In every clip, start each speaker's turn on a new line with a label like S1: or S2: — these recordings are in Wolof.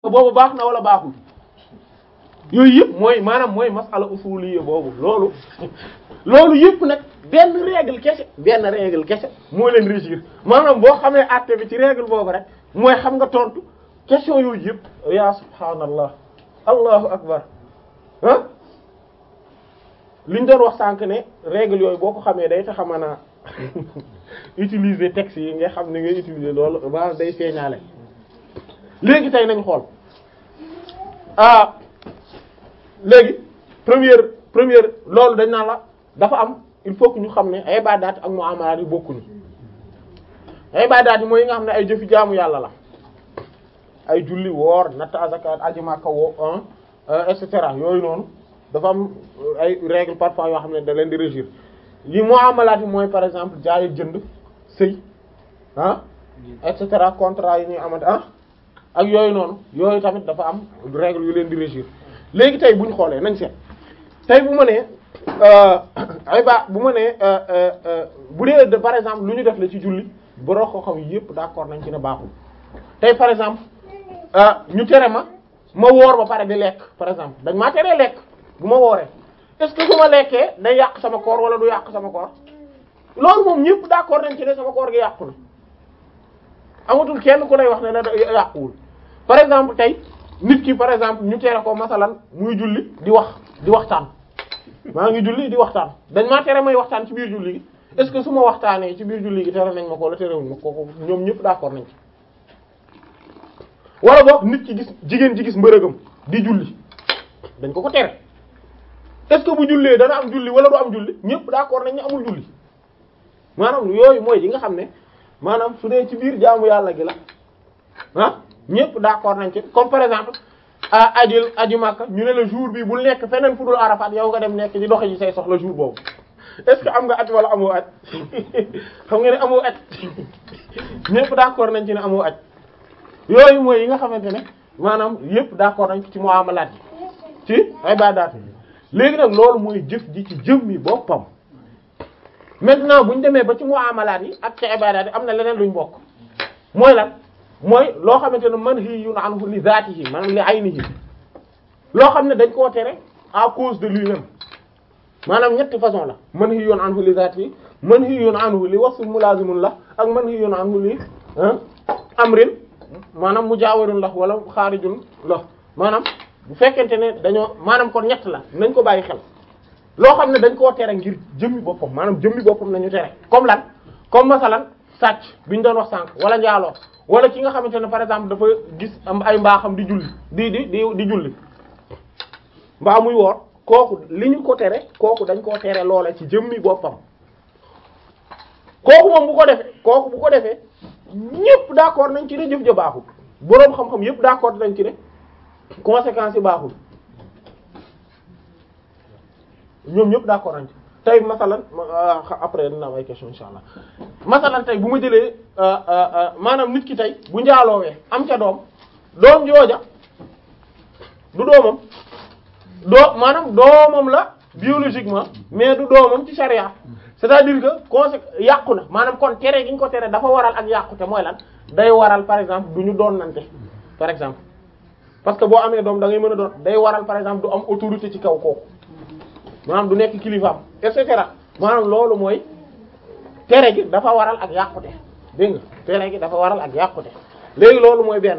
S1: boobu baax na wala baaxul yooyu yëpp mooy maanaam mooy masala usuliyya boobu loolu loolu yëpp nag benn règle kese benn règle kese moo leen régir maanaam boo xamee àtte bi ci règle boobu rek mooy xam nga tontu question yooyu yëpp ya subhaanallah allahu akbar ah liñ doon wax sànq ne règle yooyu boo ko xamee day tax a mën a utiliser texte yi nga xam ne ngay utiliser loolu ba day feeñaale léegi tey nañ xool ah léegi première première loolu dañ naan la dafa am il faut que ñu xam ne ay ibadaat ak muamalaat yi bokkuñu ay ibadaat yi mooy yi nga xam ne ay jëfi jaamu yàlla la ay julli woor natt azaka aji Makka woo et cetera yooyu noonu dafa am ay règles parfois yoo xam ne da leen di régir yi muamalaat yi mooy par exemple jaay jënd sëy ah et cetera contrat yi ñuy amante ah ak yooyu noonu yooyu tamit dafa am règle yu leen di régir léegi tey bu ñu xoolee nañ seet tey bu ma nee ay ba bu ma nee bu dee de par exemple lu ñu def la ci julli boroo ko xam yépp d'accord nañ ci ne baaxul tey par exemple ñu tere ma ma woor ba pare di lekk par exemple dañ maa teree lekk bu ma wooree est-ce que su ma lekkee day yàq sama koor wala du yàq sama koor loolu moom ñépp d'accord nañ ci ne sama koor gi yàqu na amatul kenn ku lay wax ne la yàquwul par exemple tey nit ki par exemple ñu tere ko masalan muy julli di wax di waxtaan maa ngi julli di waxtaan dañ maa tere may waxtaan ci biir julli gi est-ce que su ma waxtaanee ci biir julli gi tere nañ ma ko wala terewuñ ma ko ñoom ñëpp d'accord nañ ci wala boog nit ki gis jigéen ji gis mbërëgam di julli dañ ko ko tere est-ce que bu jullee dana am julli wala du am julli ñëpp d'accord nañ ne amul julli maanaam yooyu mooy yi nga xam ne maanaam su dee ci biir jaamu yàlla gi la ah ñëpp d'accord nañ ci comme par exemple a ajil aju Makka ñu ne la jour bi bul nekk feneen fu dul Arafat yow nga dem nekk di doxe ji say soxla jour boobu est-ce que am nga aj wala amoo aj xam nga ne amoo aj ñëpp d'accord nañ ci ne amoo aj yooyu mooy yi nga xamante ne maanaam yëpp d'accord nañ ci muamalaat yi ci ibadaat yi léegi nag loolu mooy jëf ji ci jëmmi boppam maintenant bu ñu demee ba ci muamalaat yi ak ci ibadaat yi am na leneen luñ bokk mooy lan mooy loo xamante ne manhiyun anhu li zaatihi maanaam li aynihi loo xam ne dañ koo tere à cause de lui-même maanaam ñetti façon la manhiyun anhu li zaatihi manhiyun anhu li wasfin mulaazimun la ak manhiyun anhu li amrin maanaam mujaawarun la wala xaarijun la maanaam bu fekkente ne dañoo maanaam kon ñett la nañ ko bàyyi xel loo xam ne dañ koo tere ngir jëmmi boppam maanaam jëmmi boppam nañu tere comme lan comme masalan sàcc bi ñu doon wax sànq wala njaaloo wala ki nga xamante ne par exemple dafa gis am ay mbaaxam di julli di di di di julli mbaa muy woor kooku li ñu ko tere kooku dañ koo tere loola ci jëmmi boppam kooku moom bu ko defee kooku bu ko defee ñépp d'accord nañ ci ne jëf ja baaxul boroom xam-xam yépp d'accord nañ ci ne conséquences yi baaxul ñoom ñépp d'accord nañ ci tey masalan après dina am ay question insha allah masalan tey bu ma jëlee maanaam nit ki tey bu njaaloowee am ca doom doom jooja du doomam doo maanaam doomam la biologiquement mais du doomam ci charia c'est-à-dire que conse yàqu na maanaam kon tere gi ñu ko tere dafa waral ak yàqute mooy lan day waral par exemple du ñu doon nante par exemple parce que boo amee doom da ngay mën a doon day waral par exemple du am autorité ci kaw kooku maanaam du nekk kilifaam et cetera maanaam loolu mooy tere gi dafa waral ak yàqute dégg nga tere gi dafa waral ak yàqute léegi loolu mooy benn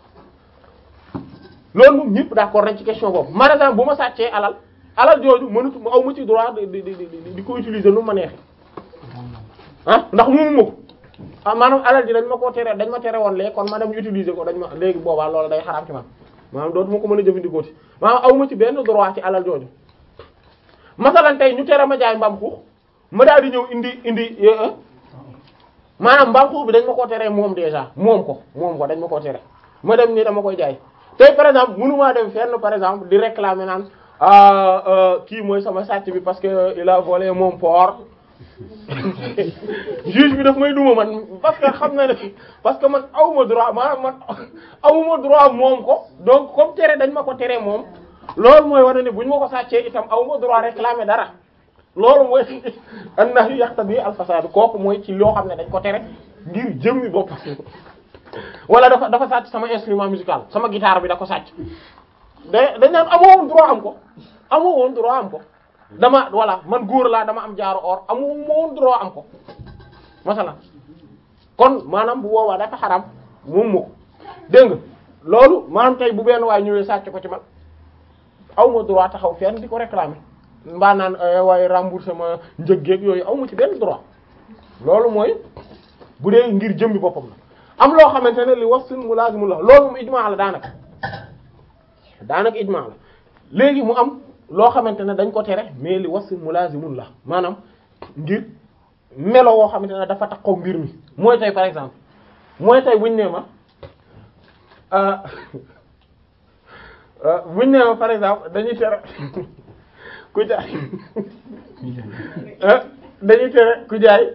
S1: loolu moom ñëpp d'accord nañ ci question boobu par exemple bu ma sàccee alal alal jooju mënut ma aw ma ci droit di di di di ko utiliser nu ma neexee ah ndax moomu ma ko ah maanaam alal ji dañ ma koo tere dañ ma tere woon léegi kon ma dem utiliser ko dañ ma léegi boobaa loolu day xaraam ci man maanaam dootuma ko mën a jëfandikoo ci maanaam aw ma ci benn droit ci alal jooju masalan tey ñu tere ma jaay mbaam xuux ma daal di ñëw indi indi maanaam mbaam xuux bi dañ ma koo teree moom déjà moom ko moom ko dañ ma koo tere ma dem ni dama koy jaay tey par exemple mënumaa dem fenn par exemple di réclamer naan ah kii mooy sama sàcc bi parce que il a volé mon porc juge bi daf may duma man parce que xam na ne parce que man awuma droit maanaam man awuma droit moom ko donc comme tere dañ ma ko tere moom loolu mooy wane ne bu ñu ma ko sàccee itam awuma droit réclamer dara loolu mooy an-nahyu yaqtadi al-fasad kooku mooy ci loo xam ne dañ ko tere ngir jëmmi bopp wala dafa dafa sàcc sama instrument musical sama guitare bi da ko sàcc da dañ naan amoo woon droit am ko amoo woon droit am ko dama voilà man góor laa dama am jaaru or amoo woon droit am ko masala kon maanaam bu boobaa dafa xaram moom moo ko dégg nga loolu maanaam tey bu benn waay ñëwee sàcc ko ci man aw ma droit taxaw fenn di ko réclamer mbaa naan waaye rembourser ma njëggeeg yooyu aw ma ci benn droit loolu mooy bu dee ngir jëmmi boppam la am loo xamante ne li wasfin mulaazimun la loolu moom ijmaa la daanaka daanaka ijmaa la léegi mu am loo xamante ne dañ ko tere mais li wasfin mulaazimun la maanaam ngir melo woo xamante ne dafa taxaw mbir mi mooy tey par exemple mooy tey buñ nee ma buñ nee ma par exemple dañuy tere ku jaay dañuy tere ku jaay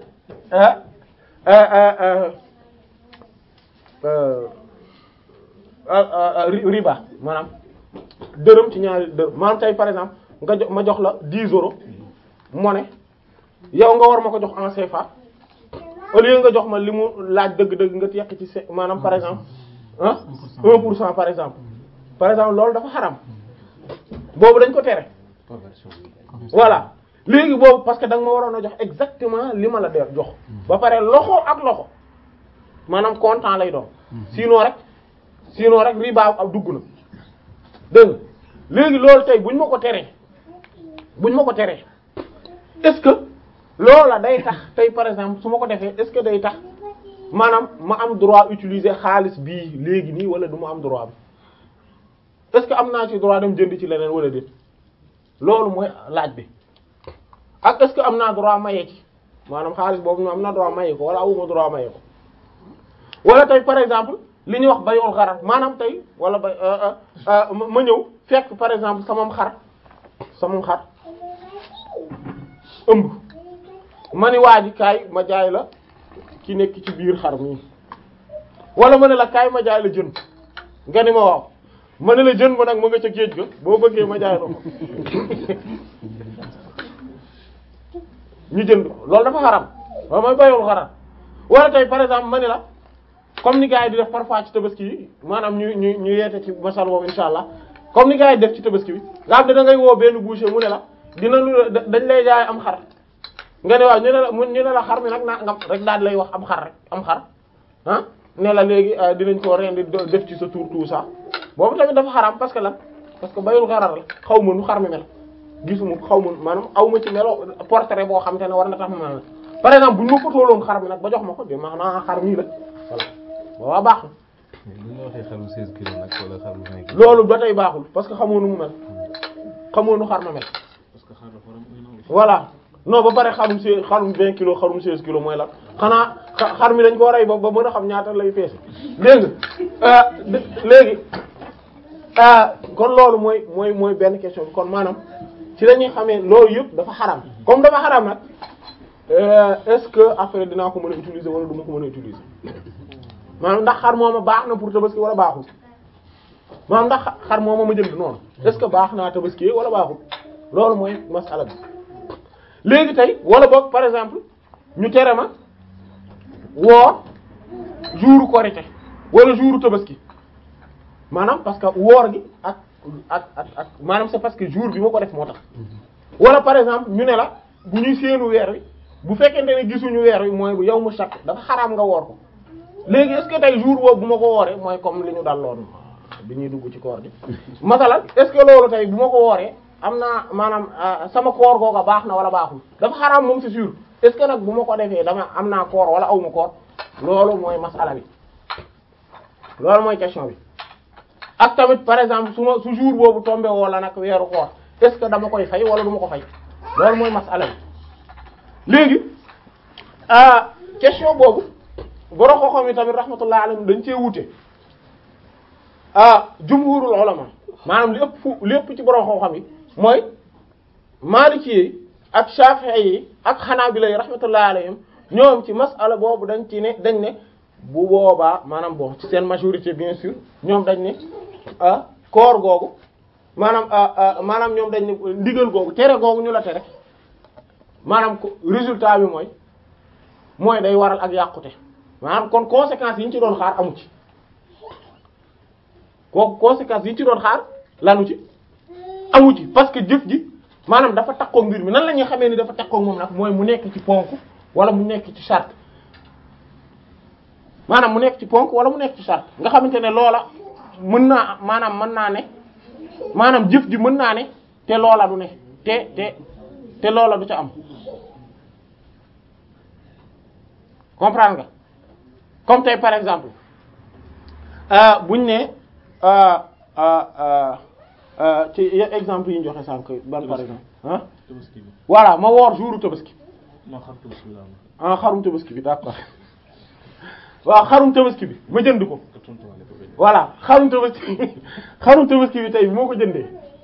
S1: riba maanaam dërëm ci ñaari dërëm maanaam tey par exemple nga jox ma jox la 10 euros monnaie yow nga war ma ko jox en CFA au lieu nga jox ma li mu laaj dëgg-dëgg nga yekk ci c maanaam par exemple ah 1 pour cent par exemple par exemple loolu dafa xaram boobu dañ ko tere voilà léegi boobu parce que da nga ma waroon a jox exactement li ma la de jox ba pare loxo ak loxo maanaam comptant lay doon sinon rek sinon rek riba ak dugg na dégg léegi loolu tey buñ ma ko teree buñ ma ko teree est-ce que loola day tax tey par exemple su ma ko defee est-ce que day tax maanaam ma am droit utiliser xaalis bii léegi nii wala du ma am droit bi est-ce que am naa ci droit dem jënd ci leneen wala déet loolu mooy laaj bi ak est-ce que am naa droit maye ci maanaam xaalis boobu ñu am naa droit maye ko wala awuma droit maye ko wala tey par exemple li ñuy wax bayul xarar maanaam tey wala bay ma ñëw fekk par exemple samam xar samam xar ëmb ma ni waa ji kaay ma jaay la ki nekk ci biir xar mi wala ma ne la kaay ma jaay la jën nga ni ma waaw ma ne la jën ba nag ma nga ca géej ga boo bëggee ma jaay la ko ñu jënd ko loolu dafa xaram waaw mooy bayul xaram wala tey par exemple ma ne la comme ni gars yi di def parfois ci tabaski yi maanaam ñu ñu ñu yeete ci masal boobu insha allah comme ni gars yi def ci tabaski bi nga xam ne da ngay woo benn boucher mu ne la dina lu dañ lay jaay am xar nga ne waaw ñu ne la ñu ne la xar mi nag naa ngam rek daal lay wax am xar rek am xar ah ne la léegi dinañ ko rendi def ci sa tour tout ça boobu tamit dafa xaram parce que lan parce que bayul xarar la xaw ma nu xar mi mel gisuma xaw ma maanaam aw ma ci melo portrait boo xam te ne war na tax ma mel par exemple bu ñu ma fotooloon xar mi nag ba jox ma ko de maanaam xar mii la voilà waaw baax na.
S2: bu ñu waxee xaru 16 kilos nag wala xaru 20 kilos.
S1: loolu ba tey baaxul parce que xamoo nu mu mel xamoo nu xar ma mel.
S2: parce que xar dafa am un an.
S1: voilà non ba pare xarum si xarum 20 kilos xarum 16 kilos mooy la xanaa xar mi dañ ko rey ba ba mën a xam ñaata lay peese dégg nga léegi kon loolu mooy mooy mooy benn question bi kon maanaam ci la ñuy xamee loolu yëpp dafa xaram comme dafa xaram nag est-ce que après dinaa ko mën a utiliser wala du ma ko mën a utiliser maanaam ndax xar mooma baax na pour tabaski wala baaxul maanaam ndax xar mooma ma jënd noonu est-ce que baax naa tabaski wala baaxul loolu mooy masala bi léegi tey wala boog par exemple ñu tere ma woor jouru korité wala jouru tabaski maanaam parce que woor gi ak ak ak ak maanaam c'est parce que jour bi ma ko def moo tax wala par exemple ñu ne la bu ñuy séenu weer wi bu fekkente ne gisuñu weer wi mooy bu yow mu sakk dafa xaraam nga woor ko léegi est-ce que tey jour boobu bu ma ko wooree mooy comme li ñu daloon bi ñuy dugg ci koor gi masalan est-ce que loolu tey bu ma ko wooree am naa maanaam sama koor googa baax na wala baaxul dafa xaraam moom c'est sûr est-ce que nag bu ma ko defee dama am naa koor wala aw ma koor loolu mooy masala bi loolu mooy question bi ak tamit par exemple su ma su jour boobu tombé wala nag weeru koor est-ce que dama koy fay wala du ma ko fay loolu mooy masala bi léegi question boobu borom xam-xam yi tamit rahmatullah alayhim dañ cee wute ah jumhurul ulama maanaam li ëpp fu li ëpp ci borom xam-xam yi mooy maliki yi ak shafi'i yi ak hanabila yi rahmatullah alayhim ñoom ci masala boobu dañ ci ne dañ ne bu boobaa maanaam bon ci seen majorité bien sûr ñoom dañ ne ah koor googu maanaam maanaam ñoom dañ ne ndigal googu tere googu ñu la tere maanaam ko résultat bi mooy mooy day waral ak yàqute maanaam kon conséquences yi ñu ci doon xaar amu ci kooku conséquences yi ñu ci doon xaar lanu ci amu ci parce que jëf ji maanaam dafa takkook mbir mi nan la ñuy xamee ni dafa takkook moom nag mooy mu nekk ci ponk wala mu nekk ci charte maanaam mu nekk ci ponk wala mu nekk ci charte nga xamante ne loola mën naa maanaam mën naa ne maanaam jëf ji mën naa ne te loola du ne te te te loola du ca am comprendre nga comme tey par exemple euh buñ ne euh euh euh ci exemple yi ñu joxe sànq ban par exemple ah
S2: tabaski bi
S1: voilà ma woor jouru tabaski
S2: non xam tabaski bi la am
S1: ah xarum tabaski bi d'accord waaw xarum tabaski bi ma jënd ko
S2: nga tontuwaale ko benn.
S1: voilà xarum tabaski xarum tabaski bi tey moo ko jëndee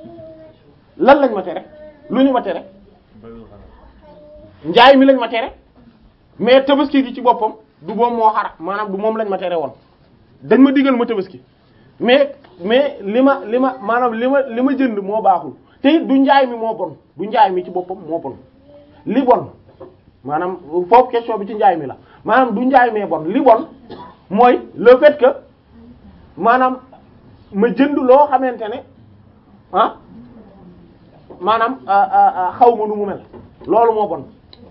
S1: lan lañ ma tere lu ñu ma tere
S2: bayul xanaa
S1: njaay mi lañ ma tere mais tabaski gi ci boppam du moom moo xara maanaam du moom lañ ma tere woon dañ ma digal ma tabaski mais mais li ma li ma maanaam li ma li ma jënd moo baaxul te it du njaay mi moo bon du njaay mi ci boppam moo bon li bon maanaam foofu question bi ci njaay mi la maanaam du njaay mee bon li bon mooy le fait que maanaam ma jënd loo xamante ne ah maanaam xaw ma nu mu mel loolu moo bon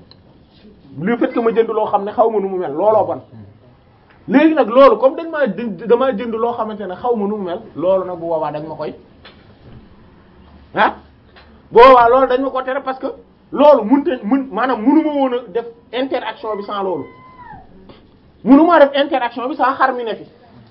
S1: le fait que ma jënd loo xam ne xaw ma nu mu mel looloo bon léegi nag loolu comme dañ maa jënd damaa jënd loo xamante ne xaw ma nu mu mel loolu nag bu boobaa dañ ma koy ah bu boobaa loolu dañ ma ko tere parce que loolu mënut a mën maanaam mënu ma woon a def interaction bi sans loolu mënu maa def interaction bi sans xar mi ne fi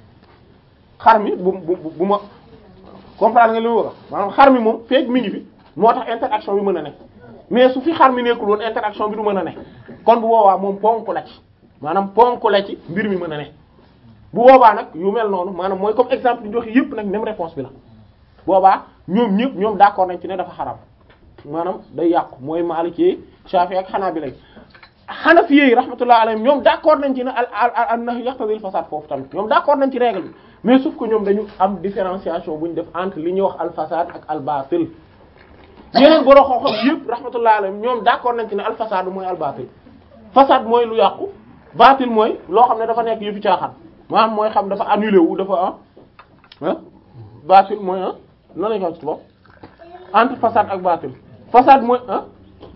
S1: xar mi bu bu bu ma comprendre nga li ma wax maanaam xar mi moom feeg mi ngi fi moo tax interaction bi mën a ne mais su fi xar mi nekkul woon interaction bi du mën a ne kon bu boobaa moom ponk la ci maanaam ponk la ci mbir mi mën a ne bu boobaa nag yu mel noonu maanaam mooy comme exemple ñu joxe yëpp nag même réponse bi la boobaa ñoom ñëpp ñoom d'accord nañ ci ne dafa xaram maanaam day yàqu mooy Maliki Shafi ak Hanabila Hanafi yi rahmatullah alayhim ñoom d'accord nañ ci ne al al al nahy yaqtadi al fasad foofu tamit ñoom d'accord nañ ci règle bi mais sauf que ñoom dañu am différenciation bu ñu def entre li ñuy wax al fasad ak al batil yeneen borom xam-xam yëpp rahmatullah alayhim ñoom d'accord nañ ci ne al fasad mooy al batil fasad mooy lu yàqu batil mooy loo xam ne dafa nekk yëfi caaxaan maanaam mooy xam dafa annulé wu dafa ah ah batil mooy ah nan la ñu ko ci tubaab entre fasad ak batil fasad mooy ah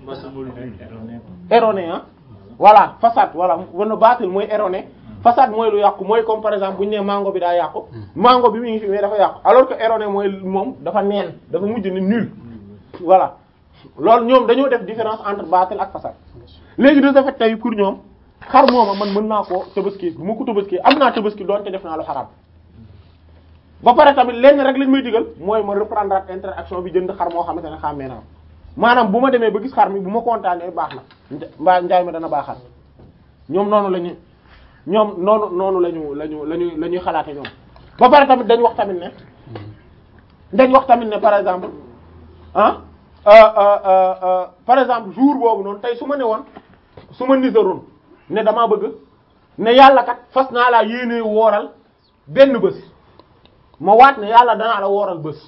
S1: erroné ah voilà façade voilà wana baatil mooy erroné façade mooy lu yàqu mooy comme par exemple bu ñu nee mango bi daa yàqu mango bi mi ngi fi mais dafa yàqu alors que erroné mooy moom dafa neen dafa mujj ni nul voilà loolu ñoom dañoo def différence entre baatil ak façade léegi de ce fait tey pour ñoom xar mooma man mën naa koo tabaski bu ma ko tabaski am naa tabaski doonte def naa lu xaraam ba pare tamit lenn rek lañ may digal mooy ma reprendre interaction bi jënd xar moo xamante ne xàmmee naa maanaam bu ma demee ba gis xar mi bu ma kontaanee baax na mbaa njaay ma dana baaxal ñoom noonu la ñu ñoom noonu noonu la ñu la ñu la ñu la ñuy xalaate ñoom ba pare tamit dañ wax tamit ne dañ wax tamit ne par exemple ah par exemple jour boobu noonu tey su ma ne woon su ma nisaroon ne damaa bëgg ne yàlla kat fas naa laa yéenee wooral benn bés ma waat ne yàlla danaa la wooral bés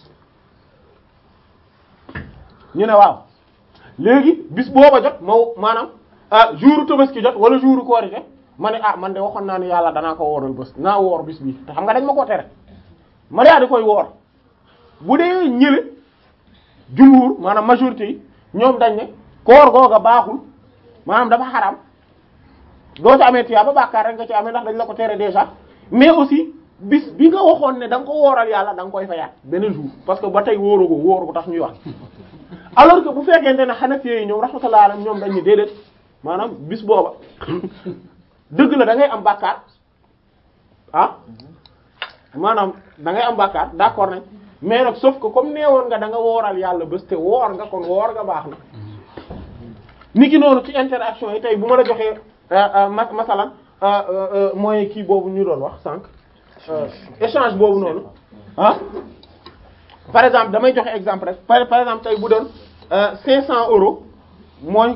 S1: ñu ne waaw léegi bis booba jot ma maanaam ah jouru tabaski jot wala jouru korite ma ne ah man de waxoon naa ne yàlla danaa ko wooral bés naa woor bis bi te xam nga dañ ma ko tere ma daa di koy woor bu dee ñële jumhur maanaam majorité yi ñoom dañ ne koor googa baaxul maanaam dafa xaram doo ci amee tiyaaba bàkkaar rek nga ci amee ndax dañ la ko tere déjà mais aussi bis bi nga waxoon ne da nga ko wooral yàlla da nga koy fayaat beneen jour parce que ba tey wóoroo ko wóoru ko tax ñuy wax alors que bu fekkente ne Hanafi yi ñoom rahmatullah alayhim ñoom dañ ni déedéet maanaam bis booba dëgg la da ngay am bàkkaar ah maanaam da ngay am bàkkaar d'accord nañ mais nag sauf que comme neewoon nga da nga wooral yàlla bés te woor nga kon woor nga baax na niki noonu ci interaction yi tey bu ma la joxee ma masalan mooy kii boobu ñu doon wax sànq échange boobu noonu ah par exemple damay joxe exemple rek par par exemple tey bu doon 500 euros mooy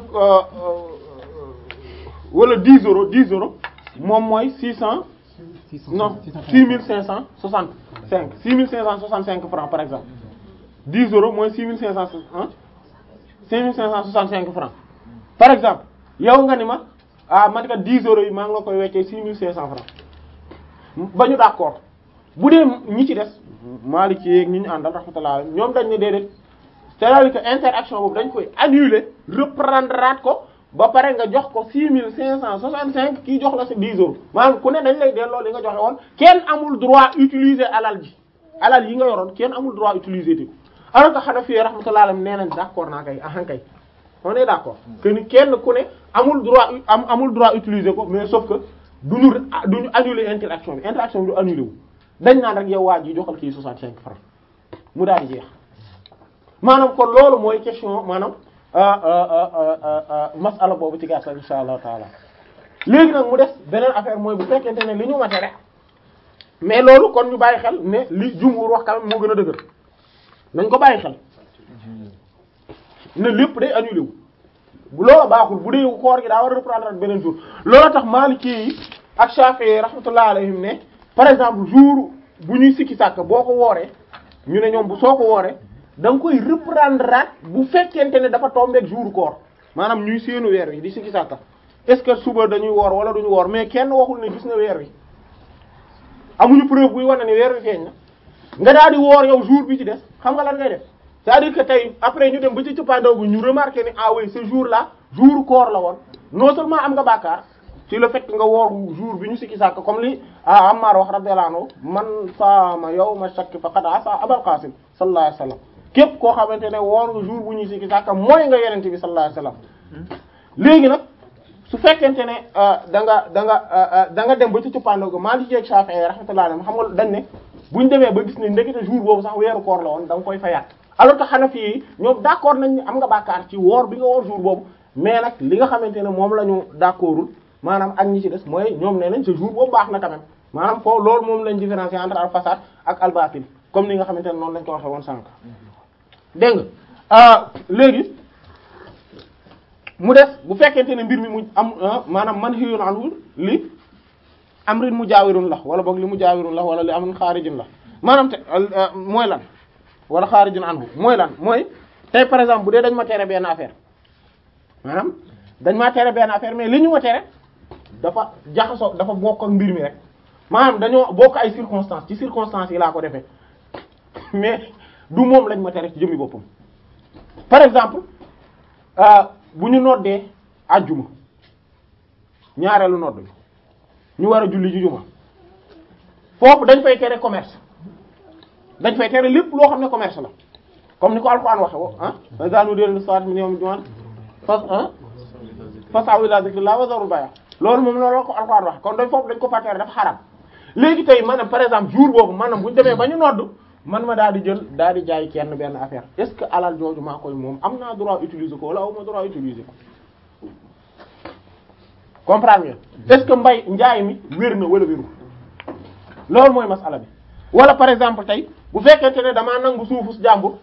S1: wala 10 euros 10 euros moom mooy 600 non 6565 6565 francs par exemple 10 euros mooy 6500 ah 6565 francs par exemple yow nga ni ma ah man kat 10 euros yi maa ngi la koy weccee 6500 francs ba ñu d'accord bu dee ñi ci des Maliki yeeg ñi ñu àndal rahmatullah ñoom dañ ne déedéet c'est-à-dire que interaction boobu dañ koy annuler reprendre ko ba pare nga jox ko 6565 kii jox la sa 10 euros maanaam ku ne dañ lay delloo li nga joxe woon kenn amul droit utiliser alal ji alal yi nga yoroon kenn amul droit utiliser ti alors que Hanafi rahmatullah alayhi nee nañ d'accord naa kay ahan kay on est d'accord que ni kenn ku ne amul droit am amul droit utiliser ko mais sauf que duñu duñu annuler interaction bi interaction bi du annuler wu dañ naan rek yow waa ji joxal kii 65 francs mu daal di jeex maanaam kon loolu mooy question maanaam masala boobu ci gàttal insha allahu taala léegi nag mu des beneen affaire mooy bu fekkente ne li ñu mate rek mais loolu kon ñu bàyyi xel ne li jumhur wax quand même moo gën a dëgër nañ ko bàyyi xel ne lépp day annulé wu bu loola baaxul bu dee koor gi daa war a reprendre ak beneen jour loola tax Maliki yi ak Shafi'i rahmatullah alayhim ne par exemple jour bu ñuy sikki sàkk boo ko wooree ñu ne ñoom bu soo ko wooree da nga koy reprendre at bu fekkente ne dafa tombeek jour koor maanaam ñuy séenu weer wi di sikki sàkk est-ce que suba dañuy woor wala duñu woor mais kenn waxul ne gis na weer wi amuñu preuve buy wane ne weer wi feeñ na nga daal di woor yow jour bi ci des xam nga lan ngay def c'est-à-dire que tey après ñu dem ba ci cëppaandaw gu ñu remarqué ni ah oui ce jour là jour koor la woon non seulement am nga bàkkaar ci le fait que nga woor jour bi ñu sikki sàkk comme li ah Ammar wax radiyallahu anhu man saama yawma shakk faqad asa Abul Qasim sallallahu alayhi wasallam képp koo xamante ne woor nga jour bu ñuy sikki sàkk mooy nga yenente bi sallallahu alayhi wasallam léegi nag su fekkente ne da nga da nga da nga dem ba ci cëppaandaw ga Maliki ak Shafi'i rahmatullahi alayhim xam nga dañ ne buñ demee ba gis ne ndekete jour boobu sax weeru koor la woon da nga koy fayaat alors que Hanafi yi ñoom d'accord nañ ni am nga bàkkaar ci woor bi nga woor jour boobu mais nag li nga xamante ne moom la ñu d'accordul maanaam ak ñi ci des mooy ñoom nee nañ ce jour boobu baax na quand même maanaam foofu loolu moom lañ différencier entre al fasad ak al batil comme ni nga xamante ne noonu lañ ko waxee woon sànq dégg nga léegi mu des bu fekkente ne mbir mi mu am maanaam man xiyun anhu li amrin mujaawirun la wala boog li mujaawirun la wala li amrin xaarijin la maanaam te mooy lan wala xaarijun anhu mooy lan mooy tey par exemple bu dee dañ ma tere benn affaire maanaam dañ ma tere benn affaire mais li ñu ma tere dafa jaxasoo dafa bokk ak mbir mi rek maanaam dañoo bokk ay circonstances ci circonstances yi laa ko defee mais du moom lañ ma tere ci jëmmi boppam par exemple bu ñu noddee àjjuma ñaareelu nodd bi ñu war a julli ji juma foofu dañ fay tere commerce dañ fay tere lépp loo xam ne commerce la comme ni ko Alxuraan waxe wo ah fa daanu dén soit mi ñoom juman fas ah fasaw ila zikrillah wa zarul bay'a loolu moom loolu ko Alxuraan waxe kon dañ foofu dañ ko fa tere dafa xaram léegi tey maanaam par exemple jour boobu maanaam bu ñu demee ba ñu nodd man ma daal di jël daal di jaay kenn benn affaire est-ce que alal jooju maa koy moom am naa droit utiliser ko wala aw ma droit utiliser ko comprendre ngeen est-ce que mbay njaay mi wér na wala wéru loolu mooy masala bi wala par exemple tey bu fekkente ne damaa nangu suufu jàmbur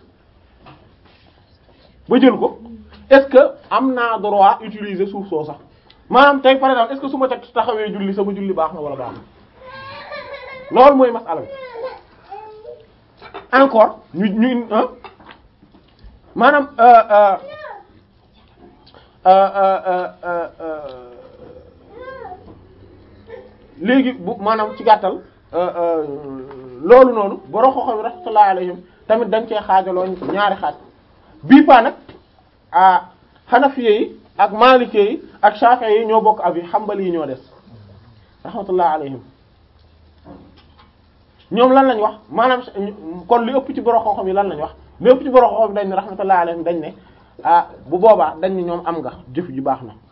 S1: ba jël ko est-ce que am naa droit utiliser suuf soo sax maanaam tey par exemple est-ce que su ma teg taxawee julli sama julli baax na wala baax na loolu mooy masala bi encore ñu ñu maanaam léegi bu maanaam ci gàttal loolu noonu borom xoxo rahmatullahi alayhim tamit dañ cee xaajaloo ñaari xaaj bii pa nag ah Hanafiye yi ak Maliki yi ak Shafi'i yi ñoo bokk avis Hanbali yi ñoo des rahmatullahi alayhim ñoom lan lañ wax maanaam kon li ëpp ci borom xam-xam yi lan lañ wax li ëpp ci borom xam-xam dañ ne rahmatullahi alayhim dañ ne ah bu boobaa dañ ne ñoom am nga jëf ji baax na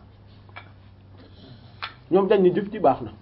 S1: ñoom dañ ne jëf ji baax na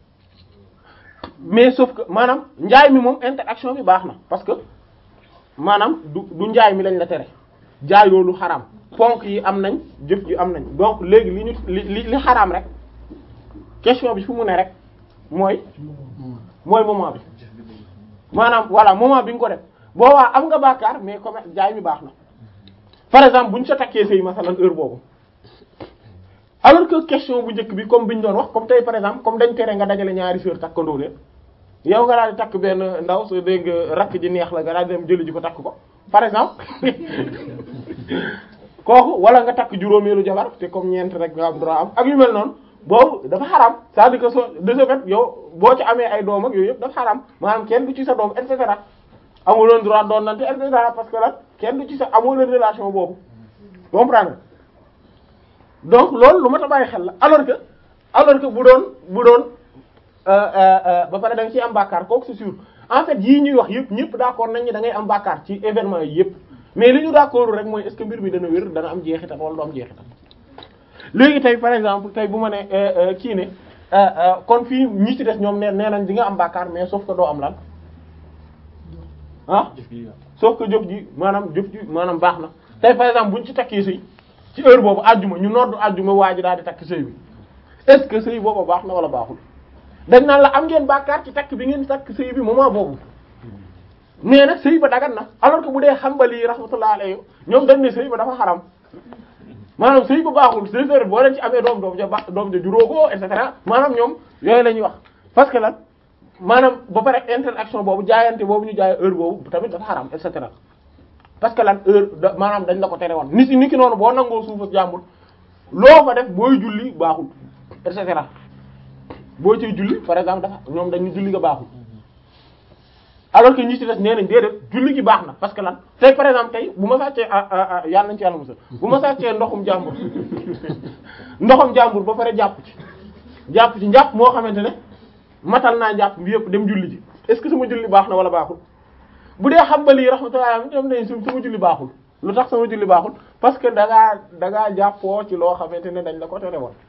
S1: mais sauf que maanaam njaay mi moom interaction bi baax na parce que maanaam du du njaay mi lañ la tere jaayoo lu xaraam ponk yi am nañ jëf ji am nañ donc léegi li ñu li li li xaraam rek question bi fu mu ne rek mooy mooy moment bi maanaam voilà moment bi nga ko def boobaa am nga bàkkaar mais comme jaay mi baax na par exemple bu ñu sa takkee sëy masalan heure boobu alors que question bu njëkk bi comme bi ñu doon wax comme tey par exemple comme dañ tere nga dajale ñaari sœur takkandoo leen yow nga daal di takk benn ndaw soo dégg rakk ji neex la nga daal di dem jëli ji ko takk ko par exemple kooku wala nga takk juróomeelu jabar te comme ñeent rek nga am droit am ak yu mel noonu boobu dafa xaram c'est-à-dire que soo de ce fait yow boo ci amee ay doom ak yooyu yëpp dafa xaram maanaam kenn du ci sa doom et cetera amuloon droit doon nante et cetera parce que la kenn du ci sa amuloon relation boobu comprendre donc loolu lu ma ta bàyyi xel la alors que alors que bu doon bu doon ba pare da nga ciy am bàkkaar kooku c'est sûr en fait yii ñuy wax yëpp ñëpp d'accord nañ ni da ngay am bàkkaar ci événement yi yëpp mais li ñu d'accord rek mooy est-ce que mbir mi dana wér dana am jeexital wala du am jeexital léegi tey par exemple tey bu ma ne kii ne kon fii ñi ci des ñoom nee nee nañ di nga am bàkkaar mais sauf que doo am lan ah
S2: jëf gi yàqu.
S1: sauf que jëf ji maanaam jëf ji maanaam baax na tey par exemple buñ ci takkee sëy ci heure boobu àjjuma ñu noddu àjjuma waa ji daal di takk sëy bi est-ce que sëy boobu baax na wala baaxul dañ naan la am ngeen bàkkaar ci takk bi ngeen takk sëy bi moment boobu mais nag sëy ba dagan na alors que bu dee xambali rahmatullah alayhi ñoom dañ ne sëy ba dafa xaram maanaam sëy ba baaxul c'est vrai boo leen ci amee doom doom ja ba doom ja juróo ko et cetera maanaam ñoom yooyu la ñuy wax parce que lan maanaam ba pare interaction boobu jaayante boobu ñu jaay heure boobu tamit dafa xaram et cetera parce que lan heure da maanaam dañ la ko tere woon ni si ni ki noonu boo nangoo suufa jàmbur loo fa def booy julli baaxul et cetera boo ciy julli par exemple dafa ñoom dañu julli nga baaxul alors que ñi ci des nee nañ déedéet julli gi baax na parce que lan tey par exemple tey bu ma sàccee ah yàlla nañ ci yàlla musal bu ma sàccee ndoxum jàmbur ndoxum jàmbur ba pare jàpp ci jàpp ci njàpp moo xamante ne matal naa njàpp bi yëpp dem julli ji est ce que sama julli baax na wala baaxul bu dee xam ba lii rahmatullah ñoom dañ su sama julli baaxul lu tax sama julli baaxul parce que da ngaa da ngaa jàppoo ci loo xamante ne dañ la ko tere woon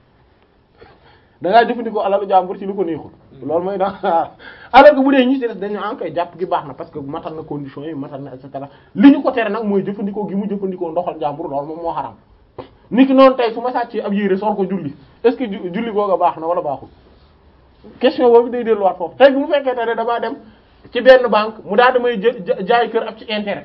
S1: da ngaa jëfandikoo alalu jàmbur ci lu ko neexul loolu mooy da alors que bu dee ñi ci des dañu en koy jàpp gi baax na parce que matal na conditions yi matal na et cetera li ñu ko tere nag mooy jëfandikoo gi mu jëfandikoo ndoxal jàmbur loolu moom moo xaram nit ki noonu tey su ma sàccee ab yére sol ko julli est-ce que julli googa baax na wala baaxul question boobu day delluwaat foofu tey bi mu fekkee te ne damaa dem ci benn banque mu daal damay jë jaay kër ab ci intérêt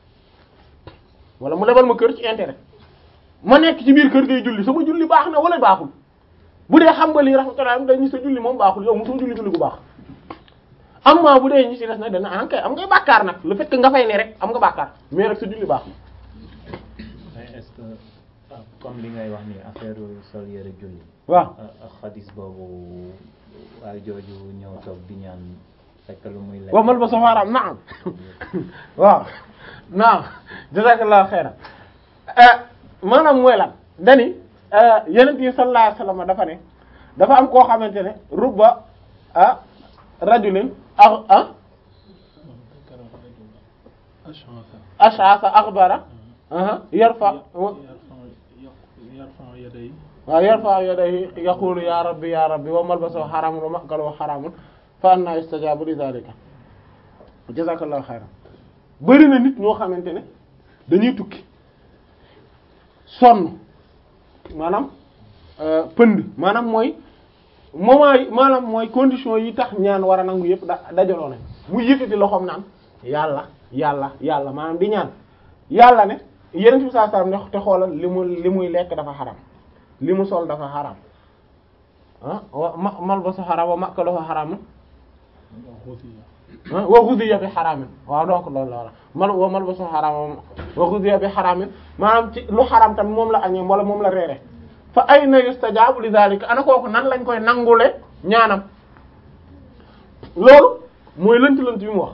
S1: wala mu lebal ma kër ci intérêt ma nekk ci biir kër ngay julli sama julli baax na wala baaxul bu dee xam nga lii rahmatullah dañu sa julli moom baaxul yow mosoo julli julli gu baax am maa bu dee ñi ci des nag dana ah kay am ngay bàkkaar nag le fait que nga fay ne rek am nga bàkkaar mais rek sa julli baaxul.
S3: mais est-ce que comme li ngay wax ni affaire sol yére julli.
S1: waaw
S3: xadis boobu waaye jooju ñëw toog di ñaan fekk lu muy lekk.
S1: wa mal ba safaaraam naam waaw naam jazakallahu xayran maanaam mooy lan dani yenent yi sallallahu alayhi wasallam dafa ne dafa am koo xamante ne rubba ah rajulin ah ah ash'asa akhbara aha yarfa
S2: yarfa yaday
S1: waaw yarfa yadayhi yaqulu ya rabbi ya rabbi wa malbasahu haramun wa ma'kaluhu haramun fa anna yustajabu li dhalika jazakallahu khairan bëri na nit ñoo xamante ne dañuy tukki sonn maanaam pënd maanaam mooy moment yi maanaam mooy condition yi tax ñaan war a nangu yëpp da dajaloo nañ mu yëkkati loxoom naan yàlla yàlla yàlla maanaam di ñaan yàlla ne yeneen bi saa saa ne te xoolal li mu li muy lekk dafa xaram li mu sol dafa xaram ah wa ma malbasu xaram wa makaluhu xaram wa ghudiya bi xaramin waaw donc loolu la wala mal wa malbasu xaram wa ghudiya bi xaramin maanaam ci lu xaram tamit moom la añee wala moom la reere fa ayna yustajabu li dhalika ana kooku nan lañ koy nangule ñaanam loolu mooy lënt lënt bi mu wax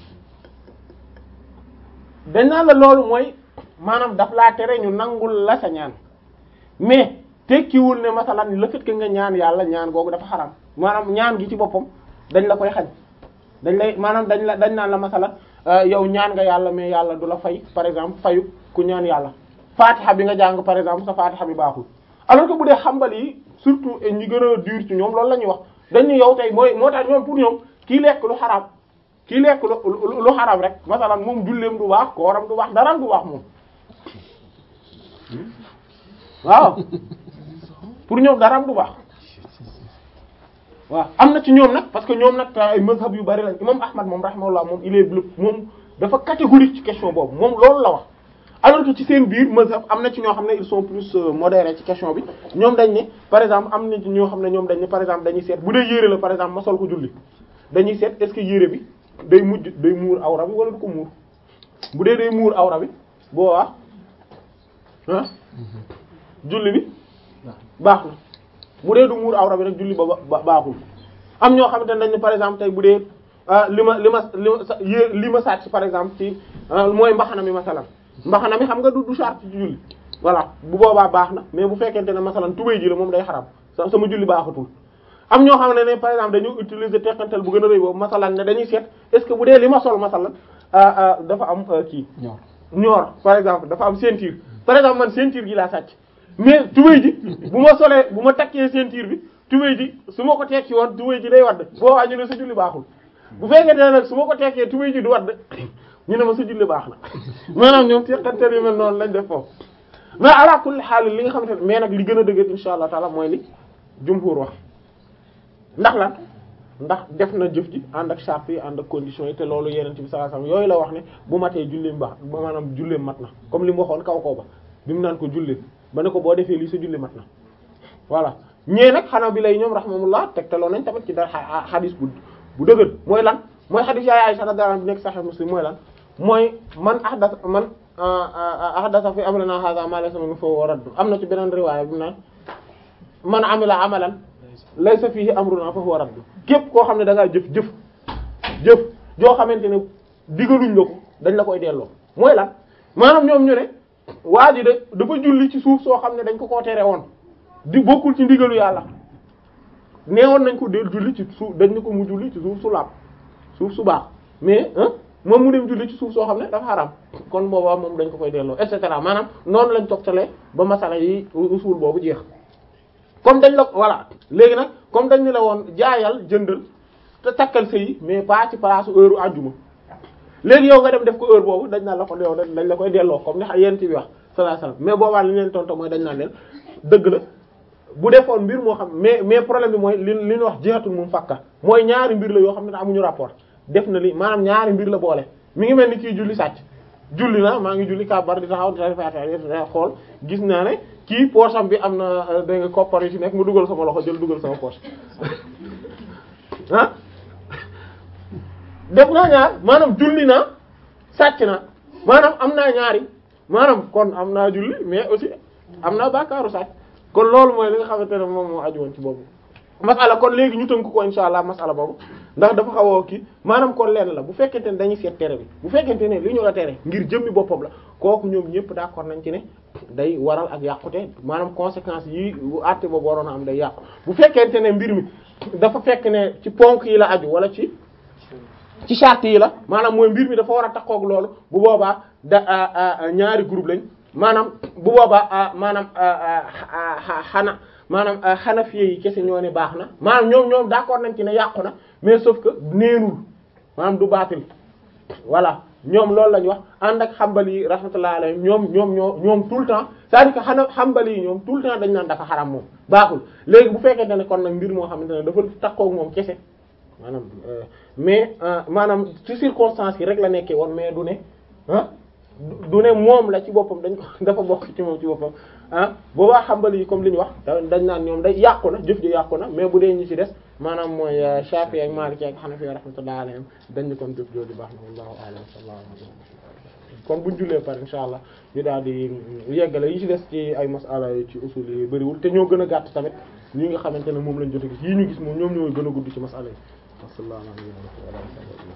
S1: dañ naan la loolu mooy maanaam daf laa tere ñu nangul la sa ñaan mais tekkiwul ne masalan le fait que nga ñaan yàlla ñaan googu dafa xaram maanaam ñaan gi ci boppam dañ la koy xañ dañ lay maanaam dañ la dañ naan la masalan yow ñaan nga yàlla mais yàlla du la fay par exemple fayu ku ñaan yàlla fatiha bi nga jàng par exemple sa fatiha bi baaxul alors que bu dee xambal yi surtout ñi gën a dur ci ñoom loolu la ñuy wax dañu yow tey mooy moo tax ñoom pour ñoom kii lekk lu xaraam kii lekk lu lu xaraam rek masalan moom julleem du baax kooram du baax dara du baax moom waaw pour ñoom daraam du baax waaw am na ci ñoom nag parce que ñoom nag ay mazhab yu bari lañ imam Ahmad moom rahimahullah moom il est moom dafa catégorique ci question boobu moom loolu la wax alors que ci seen biir mazhab am na ci ñoo xam ne ils sont plus modérés ci question bi ñoom dañ ne par exemple am na ci ñoo xam ne ñoom dañ ne par exemple dañuy seet bu dee yére la par exemple ma sol ko julli dañuy seet est-ce que yére bi day mujj day muur awra bi wala du ko muur bu dee day muur awra bi boo waa ah julli bi baax na bu dee du muur awra bi rek julli ba ba baaxul am ñoo xamante ne dañ ne par exemple tey bu dee li ma li ma li ma sa yé li ma sàcc par exemple ci mooy mbaxana mi masalan mbaxana mi xam nga du du charte ci julli voilà bu boobaa baax na mais bu fekkente ne masalan tubéy ji la moom day xaram sa sama julli baaxatul am ñoo xam ne ne par exemple dañu utiliser teqantal bu gën a rëy boobu masalan ne dañuy seet est-ce que bu dee li ma sol masalan dafa am kii
S4: ñor
S1: ñoor par exemple dafa am ceinture par exemple man ceinture gi laa sàcc mais tubéy ji bu ma solee bu ma takkee ceinture bi tubéy ji su ma ko tekki woon tubéy ji day wadd boobaa ñu ne sa julli baaxul bu fekkente ne nag su ma ko tekkee tubéy ji du wadd ñu ne ma sa julli baax na maanaam ñoom teqantal yu mel noonu lañ def foofu mais ala kulli xaal li nga xamante ne mais nag li gën a dëgër insha allah taala mooy li jumhur wax ndax lan ndax def na jëf ji ànd ak charte yi ànd ak conditions yi te loolu yeneen bi sallallahu alayhi wasallam yooyu la wax ne bu matee julleem baax ba maanaam julleem mat na comme li mu waxoon kaw kaw ba bi mu naan ko julleem ba ne ko boo defee lii sa julli mat na voilà ñee nag xanaa bi lay ñoom rahmatullah tegtaloo nañ tamit ci dara xadis bu bu dëgër mooy lan mooy xadis yaay Aisha radhiyallahu anha bi nekk Sahih Muslim mooy lan mooy man ahdas man ahdasa fi amrina hadha ma laysa minhu fa huwa radd am na ci beneen riwaaya bi mu naan man amila amalan laysa fihi amruna fa huwa radd képp koo xam ne da ngaa jëf jëf jëf joo xamante ne digaluñ la ko dañ la koy delloo mooy lan maanaam ñoom ñu ne waa ji de dafa julli ci suuf soo xam ne dañ ko koo tere woon di bokkul ci ndigalu yàlla neewoon nañ ko del julli ci suuf dañ ne ko mu julli ci suuf su laab suuf su baax mais moom mu dem julli ci suuf soo xam ne dafa xaram kon boobaa moom dañ ko koy delloo et cetera maanaam noonu lañ toftalee ba masala yi usul boobu jeex comme dañ la voilà léegi nag comme dañ ne la woon jaayal jëndal te takkal sëyi mais pas ci place heure àjjuma léegi yow nga dem def ko heure boobu dañ naan la ko yow dañ la koy delloo comme ni yéen ci bi wax sallallahu alayhi wasallam mais boobaa li ñu leen tontu mooy dañ naan leen dëgg la bu defoon mbir moo xam mais mais problème bi mooy li li ñu wax jihatul moom fakka mooy ñaari mbir la yoo xam ne amuñu rapport def na li maanaam ñaari mbir la boole mi ngi mel ni kii julli sàcc julli na maa ngi julli kabar di taxaw di xool gis naa ne kii poche am bi am na da nga koppar yu ci nekk mu dugal sama loxo jël dugal sama poche ah def naa ñaar maanaam julli naa sàcc na maanaam am naa ñaari maanaam kon am naa julli mais aussi am naa bàkkaaru sàcc kon loolu mooy li nga xamante ne moom moo aju woon ci boobu masala kon léegi ñu tënk ko insha allah masala boobu ndax dafa xaw a kii maanaam kon lenn la bu fekkente ne dañuy seet tere bi bu fekkente ne li ñu la tere ngir jëmmi boppam la kooku ñoom ñëpp d'accord nañ ci ne day waral ak yàqute maanaam conséquences yi bu àtte boobu waroon a am day yàqu bu fekkente ne mbir mi dafa fekk ne ci ponk yi la aju wala ci ci charte yi la maanaam mooy mbir mi dafa war a takkook loolu bu boobaa da ñaari groupe lañ maanaam bu boobaa maanaam xana maanaam xanafiye yi kese ñoo ne baax na maanaam ñoom ñoom d'accord nañ ci ne yàqu na mais sauf que neenul maanaam du baatil voilà ñoom loolu lañ wax ànd ak xambali yi rahmatullah alayhim ñoom ñoom ñoo ñoom tout le temps c'est-à-dire que xana xambali yi ñoom tout le temps dañ naan dafa xaram moom baaxul léegi bu fekkente ne kon nag mbir moo xamante ne dafa takkook moom kese maanaam mais maanaam ci circonstances yi rek la nekkee woon mais du ne ah du ne moom la ci boppam dañ ko dafa bokk ci moom ci boppam ah boobaa xambali yi comme li ñu wax dañ naan ñoom day yàqu na jëf ji yàqu na mais bu dee ñi ci des maanaam mooy Shafi'i ak Maliki ak Hanafi rahmatullahi alayhim dañ ni kon jëf jooju baax na wallahu a'lam sallallahu alayhi kon buñ jullee par insha allah ñu daal di yeggale yi ci des ci ay masala yi ci usul yi bëriwul te ñoo gën a gàtt tamit ñi nga xamante ne moom lañ jot a gis yii ñu gis moom ñoom ñoo gën a gudd ci masala yi sallallahu alayhi wa sallam